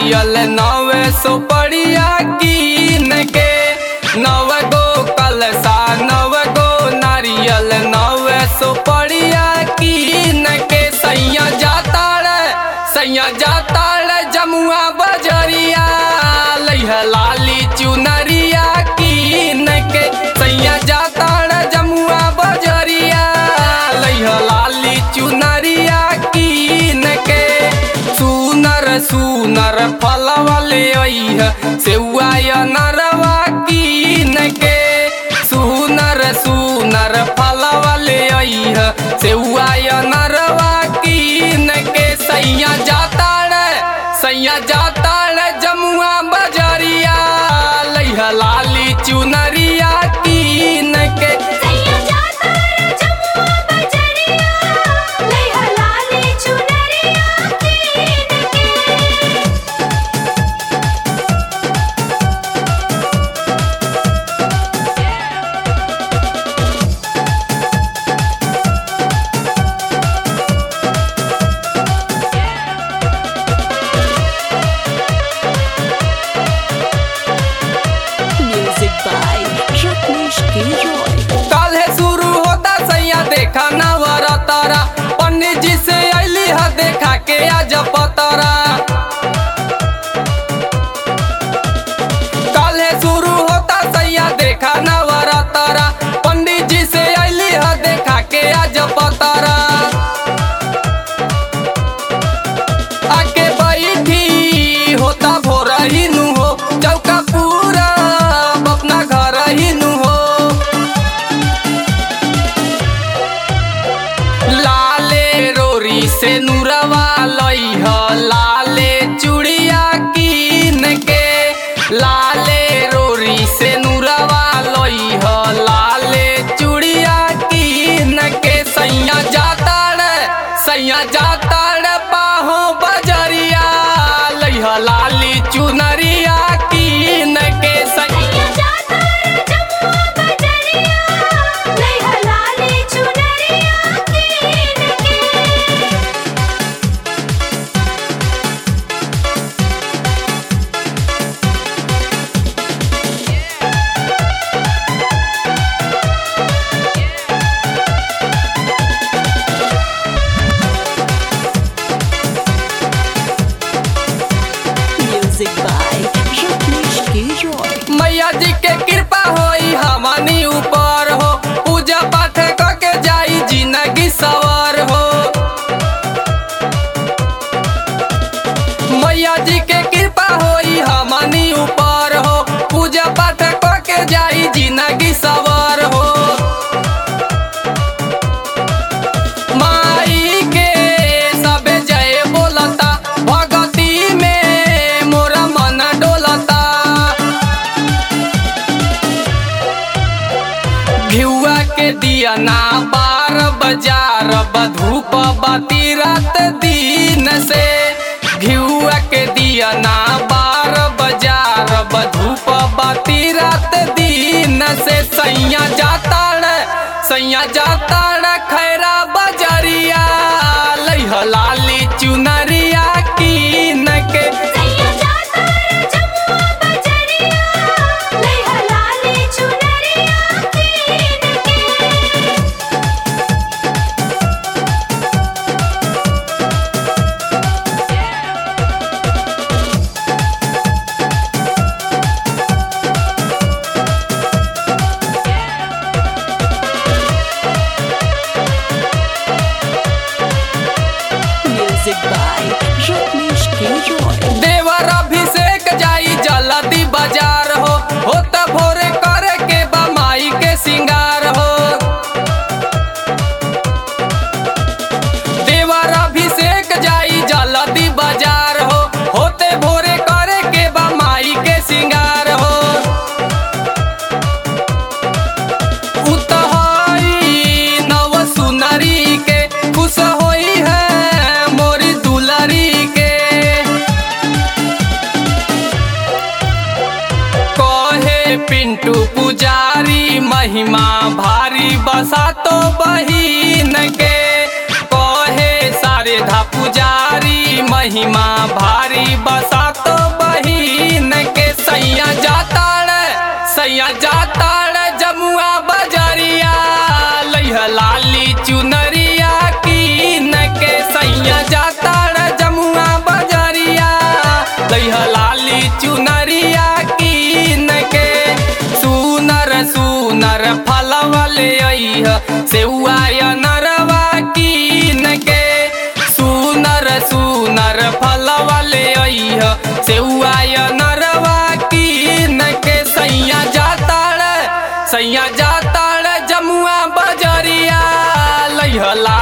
नारियल नवे सुपड़िया कीन के नव गो कलसा नव गो नारियल नवे सुपड़िया कीन के सैया जाता रे सैया जाता रे जमुआ बजरिया लैह लाली चुनरिया कीन के सैया जाता रे जमुआ बजरिया लैह लाली चुनरिया कीन के सुनर सुनर फलवा ले अइह सेउआ या नरवा कीन के सुनर सुनर फलवा ले अइह सेउआ या नरवा कीन के सैया जाता रे सैया जाता रे जमुआ बजरिया लैह लाली चुनरिया कीन के सैया जाता रे जमुआ बजरिया लैहा लाली चुनरिया कीन के Music by Rajneesh K. Roy. काल्हे शुरू होता सैया देखा नवरतरा पंडित जी से अली ह देखा के आज पतरा काल्हे शुरू होता सैया देखा नवरतरा पंडित जी से अली ह देखा के आज पतरा आके बैठी होता भोर ही नु हो चौका पूरा अपना घर ही नु हो लाले रोरी से नूरवा लइह लाले चूड़िया कीन के लाले रोरी से नूरवा लइह लाले चूड़िया कीन के सैया जाता रे सैया जाता रे बाहो बजरिया लइह लाली चुनरिया कीन के सैया सैया जाता रे जमुआ बजरिया लैहा लाली चुनरिया कीन के Music by Rajneesh K. Roy. मैया जी के कृपा होई हमनी ऊपर हो पूजा पाठ क के जाई जिंदगी सवार हो मैया जी के कृपा होई हमनी ऊपर हो पूजा पाठ क के जाई जिंदगी सवार हो माई के सबे जय बोलता भगती में मोरा मन डोलता घिउआ के दिया ना बार बाजार बधूप बाती रात दिन से घिउआ के दिया ना बार बाजार बधूप बाती रात दिन से सैया जाता रे सैया जाता रे खैरा बजरिया लइह लाली चुनरिया कीन के सैया जाता रे जमुआ बजरिया लैहा लाली चुनरिया कीन के Music by Rajneesh K. Roy. देवर अभिषेक जाई जल्दी बाजार हो हो त भोरे करे के बमाई के सिंगार हो देवर अभिषेक जाई जल्दी बाजार हो होते भोरे करे के बमाई के सिंगार हो उतहाई नव सुनरी के खुश होई है मोरी दुलरी के कहे पिंटू पुजारी महिमा भारी बसा तो बहिन के कहे सा शारदा पुजारी महिमा भारी बसात बहिन के सैया जाता रे सैया जाता रे जमुआ बजरिया लैह लाली चुनरिया कीन के सैया जाता रे जमुआ बजरिया लैह लाली चुनरिया कीन के सुनर सुनर फलवा ले अइह सेउआ नरवा कीन के सुनर सुनर फलवा ले अइह सेउआ नरवा कीन के सैया जाता रे सैया जाता रे जमुआ बजरिया लैह ला